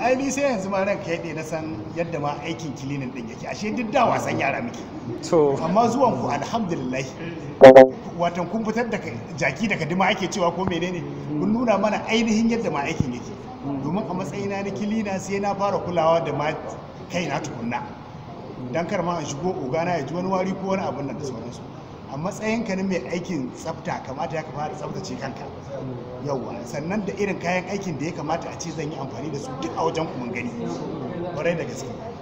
ai ni sai yanzu ma ranka yaɗe na san yadda ma aikin kilinin ɗin yake ashe duk da wasan yara muke to amma zuwan ku alhamdulillah watan kun fitar da jaki daga dima ake cewa ko menene kun nuna mana ainihin yadda ma aikin yake domin a matsayina na kilina sai na fara kulawa da ma kaina tukunna dan kar ma in shigo ogana ya ji wani wari ko wani abin nan da sauransu a matsayinka na mai aikin tsafta kamata ya kamata tsaftace kanka yauwa sannan da irin kayan aikin da ya kamata a ce zan yi amfani da su duk a wajen ku mun gani kwarai da gaske